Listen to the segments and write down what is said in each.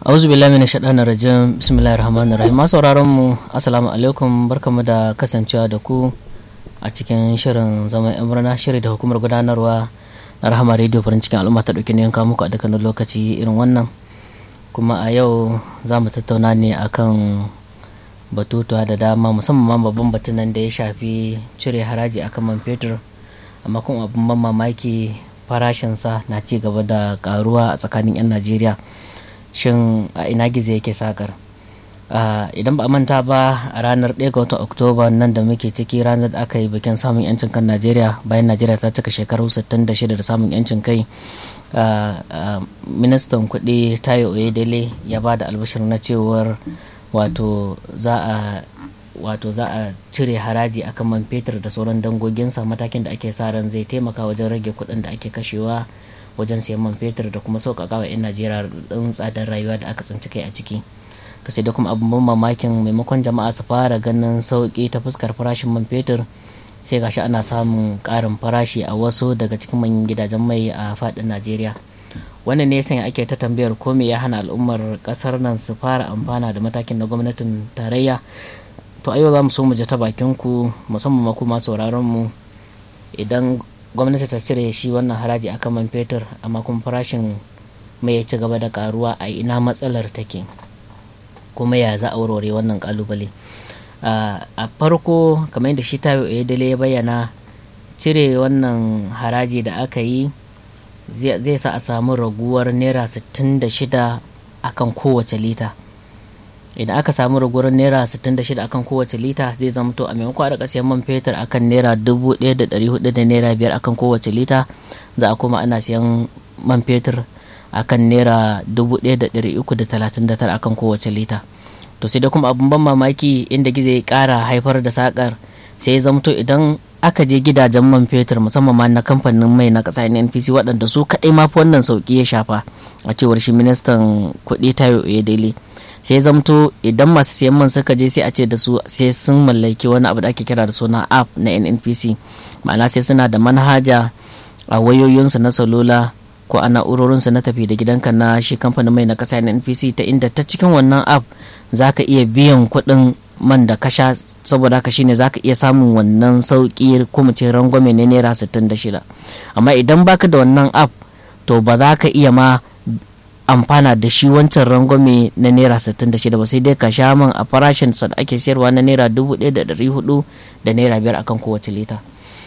auzu billahi minash shaitanir rajim bismillahir rahmanir rahim masu sauraron mu assalamu alaikum barkamu da kasancewa da ku a cikin shirin zaman yan murna shiri da hukumar gudanarwa na rahama radio farin cikin al'umma ta dauki ne yanka muku a dukkanin lokaci irin wannan kuma a yau za mu tattauna ne akan batutuwa da dama musamman babban batun nan da ya shafi cire haraji akan man fetur amma kuma abin ban mamaki farashinsa na ci gaba da karuwa a tsakanin 'yan najeriya shin a ina gizo yake sakar idan ba a manta ba a ranar 1 ga watan oktoba nan da muke ciki ranar da aka yi bikin samun yancin kan najeriya bayan najeriya ta cika shekaru 66 da samun yancin kai ministan kuɗi tayo oyedele ya ba da albashir na cewar wato za a wato za a cire haraji akan man fetur da sauran dangoginsa matakin da ake sa ran zai taimaka wajen rage kuɗin da ake kashewa wajen sayan man fetur da kuma sauƙaƙa wa 'yan najeriya ɗin tsadar rayuwa da aka tsinci kai a ciki to sai da kuma abin mamakin maimakon jama'a su fara ganin sauƙi ta fuskar farashin man fetur sai gashi ana samun ƙarin farashi a wasu daga cikin manyan gidajen mai a faɗin najeriya wannan ne sanya ake ta tambayar ko me ya hana al'ummar ƙasar nan su fara amfana da matakin na gwamnatin tarayya to a yau za mu so mu ji ta bakin ku musamman ma kuma sauraron mu idan gwamnati ta cire shi wannan haraji akan man fetur amma kuma farashin mai ya ci gaba da karuwa a ina matsalar take kuma ya za a warware wannan kalubale a farko kamar yadda shi tayo dale ya bayyana cire wannan haraji da aka yi zai sa a samu raguwar naira 66 akan kowace lita idan aka samu raguwar naira 66 akan kowace lita zai zama to a maimakon a siyan man fetur akan naira 1400 da naira 5 akan kowace lita za a koma ana siyan man fetur akan naira 1339 akan kowace lita to sai da kuma abun ban mamaki inda gizo ya kara haifar da sakar sai ya zamto idan aka je gidajen man fetur musamman ma na kamfanin mai na kasa npc waɗanda su kaɗai mafi wannan sauƙi ya shafa a cewar shi ministan kuɗi tayo daily sai zamto idan masu siyan man suka je sai a ce da su sai sun mallaki wani abu da ake kira da suna app na nnpc ma'ana sai suna da manhaja a wayoyinsu na salula ko a na'urorinsu na tafi da gidanka na shi kamfanin mai na kasa nnpc ta inda ta cikin wannan app za ka iya biyan kuɗin man da kasha saboda haka shine za ka iya samun wannan sauƙi ko mu ce rangwame ne naira 66 amma idan baka da wannan app to ba za ka iya ma amfana da shi wancan rangwame na naira 66 ba sai dai ka sha man a farashin sa da ake sayarwa na naira 1400 da naira biyar akan kowace lita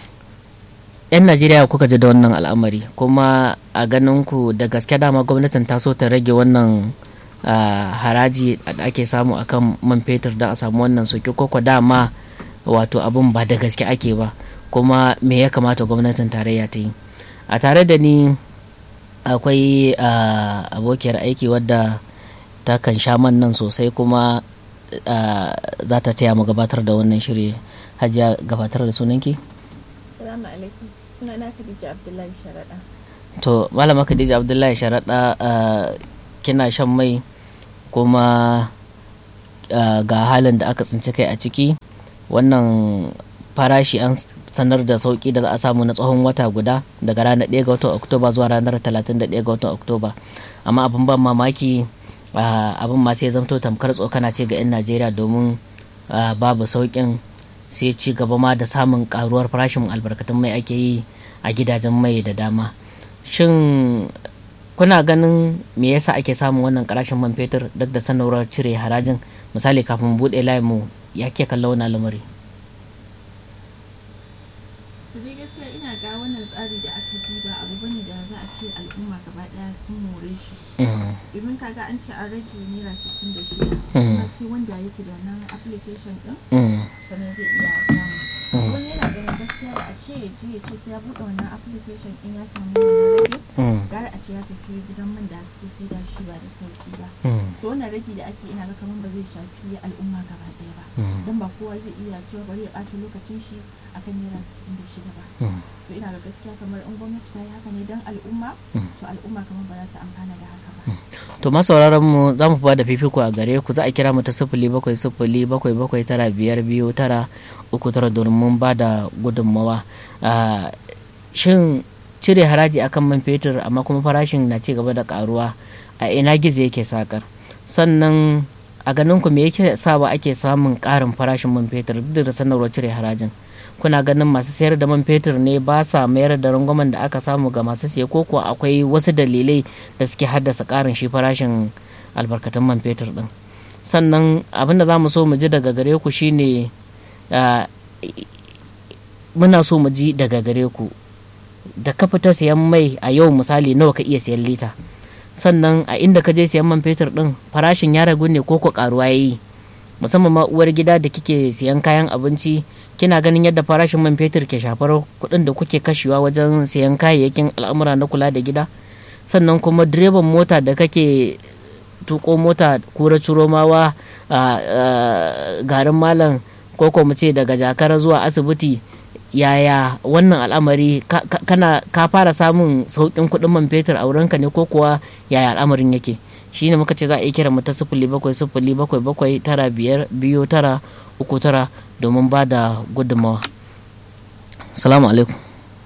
yan najeriya kuka ji da wannan al'amari kuma a ganin ku da gaske dama gwamnatin ta so ta rage wannan haraji da ake samu akan man fetur don a samu wannan soke koko dama wato abin ba da gaske ake ba kuma me ya kamata gwamnatin tarayya ta yi a tare da ni akwai abokiyar aiki wadda ta kan sha man nan sosai kuma za ta taya mu gabatar da wannan shiri hajiya gabatar da sunanki? Salamu alaikum sunana Khadija Abdullahi Sharaɗa. To malama Khadija Abdullahi Sharaɗa kina shan mai kuma ga halin da aka tsinci kai a ciki wannan farashi an sanar da sauki da za a samu na tsawon wata guda daga ranar 1 ga watan oktoba zuwa ranar 31 ga watan oktoba amma abin ban mamaki abin ma sai zamto tamkar tsokana ce ga 'yan najeriya domin babu saukin sai ci gaba ma da samun karuwar farashin albarkatun mai ake yi a gidajen mai da dama shin kuna ganin me yasa ake samun wannan karashin man fetur duk da sanarwar cire harajin misali kafin buɗe layin mu ya ke kallon wannan lamari su dai gaskiya ina ga wannan tsari da aka duba abu bane da za a ce al'umma gaba daya sun more shi domin kaga an ce an rage naira 66 kuma sai wanda yake da wannan application din sannan zai iya samu wani yana ganin gaskiya da a ce ya je ya ce sai ya buɗe wannan application din ya samu wannan rage gara a ce ya tafi gidan man da suke sai da shi ba da sauki ba so wannan rage da ake ina ga kamar ba zai shafi al'umma gaba daya ba dan ba kowa zai iya cewa bari ya ɓata lokacin shi akan naira 66 ba so ina ga gaskiya kamar in gwamnati ta yi haka ne don al'umma to al'umma kamar ba za su amfana da haka ba to masauraran mu za mu da fifiko a gare ku za a kira mu ta sifili bakwai sifili bakwai bakwai tara biyar biyu tara uku tara domin ba da gudunmawa shin cire haraji akan man fetur amma kuma farashin na ci gaba da karuwa a ina gizo yake sakar sannan a ganin ku me yake sawa ake samun ƙarin farashin man fetur duk da sanarwar cire harajin kuna ganin masu sayar da man fetur ne ba sa mayar da rangwamen da aka samu ga masu siye ko kuwa akwai wasu dalilai da suke haddasa ƙarin shi farashin albarkatun man fetur din sannan abin da za mu so mu ji daga gare ku shine muna so mu ji daga gare ku da ka fita sayan mai a yau misali nawa ka iya sayan lita sannan a inda ka je sayan man fetur din farashin ya ragu ne ko ko karuwa yayi musamman ma uwar gida da kike sayan kayan abinci kina ganin yadda farashin man fetur ke shafar kuɗin da kuke kashewa wajen sayan kayayyakin al'amura na kula da gida sannan kuma direban mota da kake tuko mota kura curomawa a garin malam ko mu ce daga jakara zuwa asibiti yaya wannan al'amari kana ka fara samun sauƙin kuɗin man fetur a wurinka ne ko kuwa yaya al'amarin yake shi ne muka ce za a yi kira mu ta sifili bakwai sifili bakwai bakwai tara biyar biyu tara uku tara domin ba da gudunmawa salamu alaikum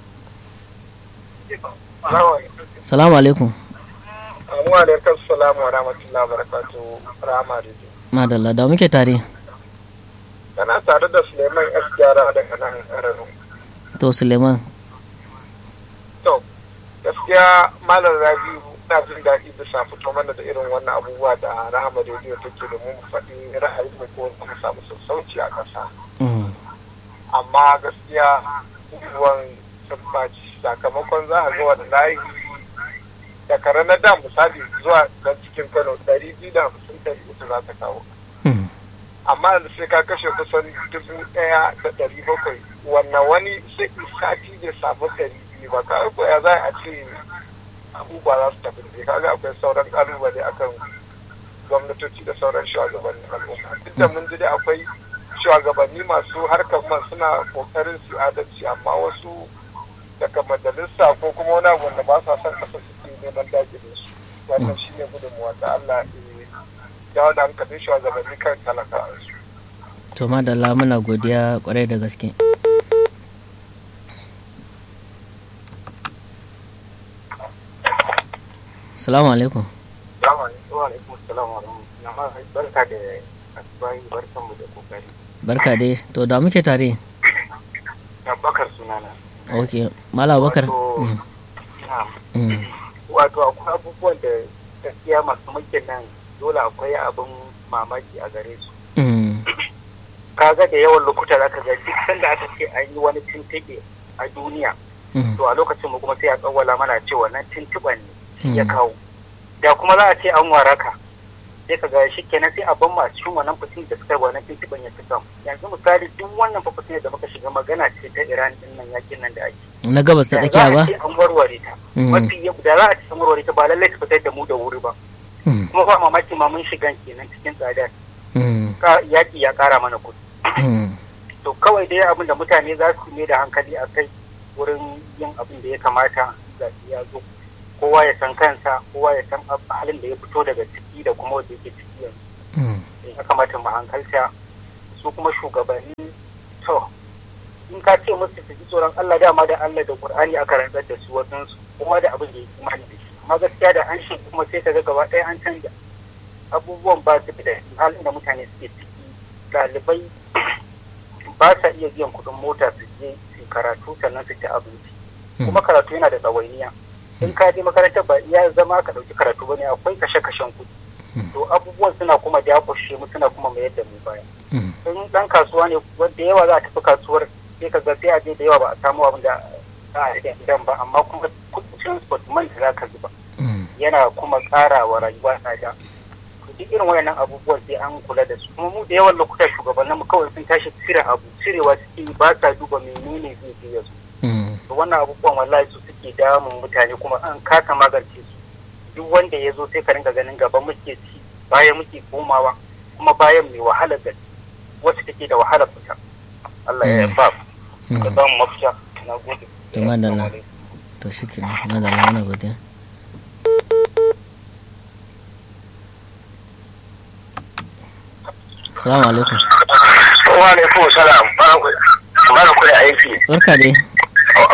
salamu alaikum Amuwa da kan salamu wa rahmatullahi wa barakatuhu rahama da madalla da muke tare kana tare da suleiman s gyara daga nan arano to suleiman to gaskiya malam rabiu na jin daɗi bisa fito mana da irin wannan abubuwa da rahama rediyo take domin mu faɗi ra'ayi mu ko mu samu sassauci a ƙasa amma gaskiya abubuwan sun baci sakamakon za a ga wani layi daga ranar da misali zuwa nan cikin kano ɗari biyu da hamsin ɗari uku za ta kawo amma yanzu sai ka kashe kusan dubu ɗaya da ɗari bakwai wannan wani sai sati da samu ɗari biyu ba ka ko ya za a ce abubuwa za su tafi da kaga akwai sauran ƙalubale akan gwamnatoci da sauran shugabannin al'umma duk da mun ji dai akwai shugabanni masu harkar man suna kokarin su adalci amma wasu daga majalisa ko kuma wani abu wanda ba sa son ƙasa suke neman dakile su wannan shine gudunmuwa da Allah ya dawo da hankalin shugabanni kan talaka su. to madalla muna godiya kwarai da gaske salamu alaikum barka da asibayi barkan mu da kokari barka dai to da muke tare bakar sunana ok mala bakar wato akwai abubuwan da gaskiya masu mulkin nan dole akwai abin mamaki a gare su kaga da yawan lokuta za ka ga duk sanda aka ce an yi wani tuntuɓe a duniya to a lokacin mu kuma sai a tsawwala mana cewa nan tuntuɓen ne ya kawo da kuma za a ce an waraka sai ka ga shi kenan sai a ban ma cikin wannan fitin da suka yi wannan tuntuɓen ya fita yanzu misali duk wannan fitin da muka shiga magana ce ta iran din nan yakin nan da ake na gabas ta tsakiya ba an warware ta mafi da za a ce an warware ta ba lallai ta fitar da mu da wuri ba kuma ba mamaki ma mun shigan kenan cikin tsadar yaƙi ya ƙara mana kuɗi to kawai dai abin da mutane za su ne da hankali a kai wurin yin abin da ya kamata zaɓi ya zo kowa ya san kansa kowa ya san halin da ya fito daga ciki da kuma wanda yake ciki yanzu ya kamata mu hankalta su kuma shugabanni to in ka ce musu su ji tsoron Allah dama da Allah da Qur'ani aka rantsar da su wajen su kowa da abin da ya imani da shi amma gaskiya da an shi kuma sai ka ga gaba ɗaya an canja abubuwan ba su da halin da mutane suke ciki ɗalibai ba sa iya biyan kuɗin mota su je su karatu sannan su ci abinci kuma karatu yana da tsawainiya in ka je makarantar ba iya zama ka ɗauki karatu ba ne akwai kashe-kashen kuɗi to abubuwan suna kuma dakushe mu suna kuma mayar da mu baya in ɗan kasuwa ne wanda yawa za a tafi kasuwar sai ka ga sai a je da yawa ba a samu abin da za a rike gidan ba amma kuma kuɗin transport man da za ka zuba yana kuma ƙara wa rayuwa tsada duk irin wayannan abubuwan sai an kula da su kuma mu da yawan lokuta shugabannin mu kawai sun tashi cire abu cirewa suke ba sa duba menene zai je ya zo to wannan abubuwan wallahi su suke damun mutane kuma an kasa magance su duk wanda ya zo sai ka ringa ganin gaba muke ci bayan muke komawa kuma bayan mai wahala gaske wacce take da wahala fita Allah ya ba ka ba mu mafita na gode to madalla to shikenan madalla muna godiya Salamu alaikum. Wa alaikum salam. Barka da aiki. Barka dai. Wato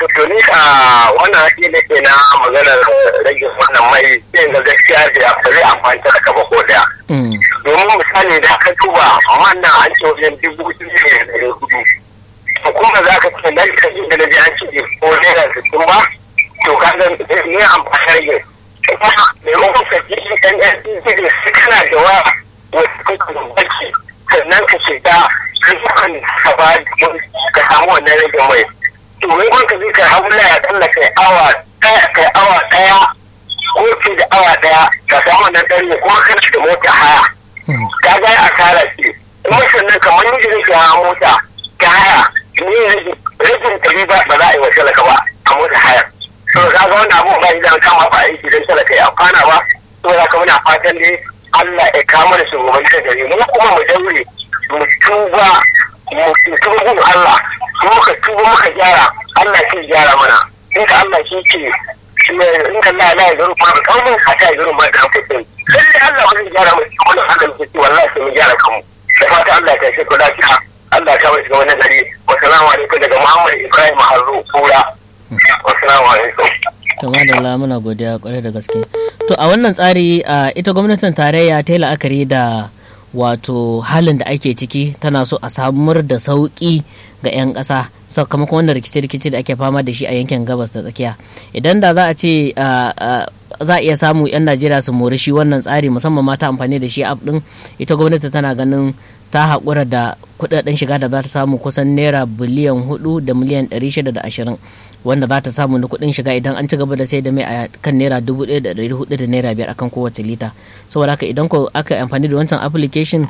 wato to ni a wannan haƙi ne ke na maganar rage wannan mai sai ga gaskiya da ba zai amfani da ka ba ko daya domin misali da ka duba wannan an ce wajen dubu biyu ne da ɗari hudu to kuma za ka ce nan ka da na ji an ce ko naira sittin ba to ka ga ne amfani rage kuma maimakon ka ji ɗan ɗan ɗin sai kana da waya wasu kake da baki sannan ka shiga kan ka ba ka samu wannan rage mai to maimakon ka zai ka hau ya tsalla kai awa ɗaya kai awa ɗaya ko ce da awa ɗaya ka samu wannan ɗari kuma kan da mota haya ka ga a kara ce kuma sannan kamar ni da nake hawa mota ta haya ni rajin ɗari ba ba za a yi wa talaka ba a mota haya to ka ga wannan abubuwan ba idan kama ba aiki don talaka ya amfana ba to za ka muna fatan dai Allah ya kama da shugaban da gari mu kuma mu daure mu tuba mu tuba gun Allah muka tuba muka gyara Allah ke gyara mana in ka Allah shi ke in ka Allah ya garu ma kaunin ka ta garu ma da kudin sai Allah wani gyara mu wannan Allah ke ci wallahi sai mu gyara kanmu da fata Allah ta shi ko lafiya Allah ta bai ga wannan gari wa salamu alaikum daga Muhammad Ibrahim Harru Kura wa salamu alaikum to madalla muna godiya kwarai da gaske to a wannan tsari ita gwamnatin tarayya ta yi la'akari da wato halin da ake ciki tana so a samar da sauƙi ga 'yan ƙasa sakamakon wannan rikice-rikice da ake fama da shi a yankin gabas da tsakiya idan da za a ce za a iya samu 'yan najeriya su mori shi wannan tsari musamman mata amfani da shi app din ita gwamnati tana ganin ta haƙura da kudaden shiga da za ta samu kusan naira biliyan hudu da miliyan ɗari shida da ashirin wanda za ta samu na kuɗin shiga idan an ci gaba da sai da mai a kan naira dubu ɗaya da ɗari hudu da naira biyar akan kowace lita saboda haka idan ko aka amfani da wancan application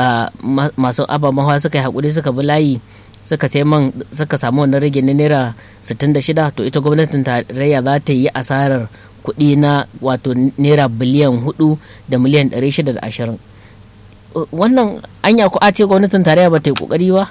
masu ababen hawa suka yi haƙuri suka bi layi suka sai man suka samu wannan rage na naira sittin da shida to ita gwamnatin tarayya za ta yi asarar kuɗi na wato naira biliyan hudu da miliyan ɗari shida da ashirin wannan anya ko a ce gwamnatin tarayya ba ta yi ƙoƙari ba?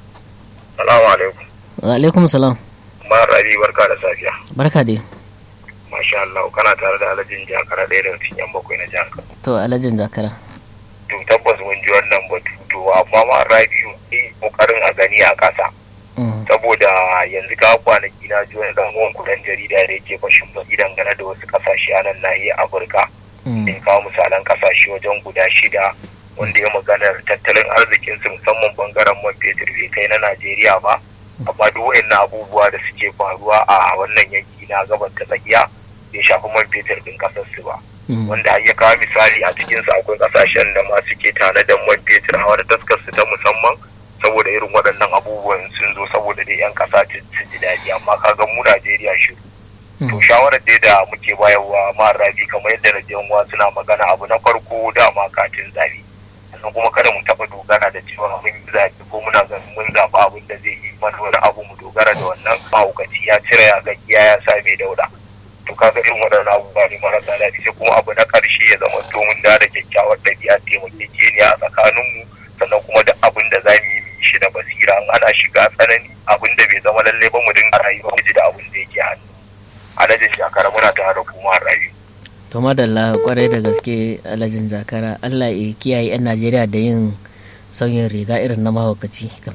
Salamu alaikum. Wa alaikum salam. Umar Rabi barka da safiya. Barka dai. Masha Allah kana tare da alajin jakara ɗaya daga cikin yan bakwai na jihar To alajin jakara. To tabbas mun ji wannan batu to amma ma Rabi yi kokarin a gani a ƙasa. Saboda yanzu ka kwanaki na ji wani dan uwan kudan jarida da yake fashin baki dangane da wasu ƙasashe a nan nahiyar Afirka. Da kawo misalan ƙasashe wajen guda shida wanda ya maganar tattalin arzikinsu musamman bangaren man fetur bai kai na Najeriya ba. amma duk wayannan abubuwa da suke faruwa a wannan yanki na gaban ta tsakiya bai shafi man fetur din kasar su ba wanda ya kawo misali a cikin su akwai kasashen da ma suke tanadan man fetur a wani taskar su ta musamman saboda irin waɗannan abubuwan sun zo saboda dai yan kasa su ji daɗi amma kaga mu Najeriya shiru to shawarar dai da muke bayarwa ma rabi kamar yadda na suna magana abu na farko dama katin zabi sannan kuma kada mu taɓa dogara da cewa mun yi zaɓe ko muna ganin mun zaɓi abin da zai yi mana wani abu mu dogara da wannan mahaukaci ya cire ya gaskiya ya sa mai dauda to kaga irin waɗannan abubuwa ne marasa daɗi sai kuma abu na ƙarshe ya zama to mun da kyakkyawar ɗabi'a taimakekeniya a tsakaninmu sannan kuma da abin da za mu yi mu shi da basira in ana shiga tsanani abin da bai zama lallai ba mu dinga rayuwa mu ji da abin da yake hannu alhaji shakara muna tare da kuma rayu to madalla kwarai da gaske alhajin jakara allah ya kiyaye 'yan najeriya da yin sauyin riga irin na mahaukaci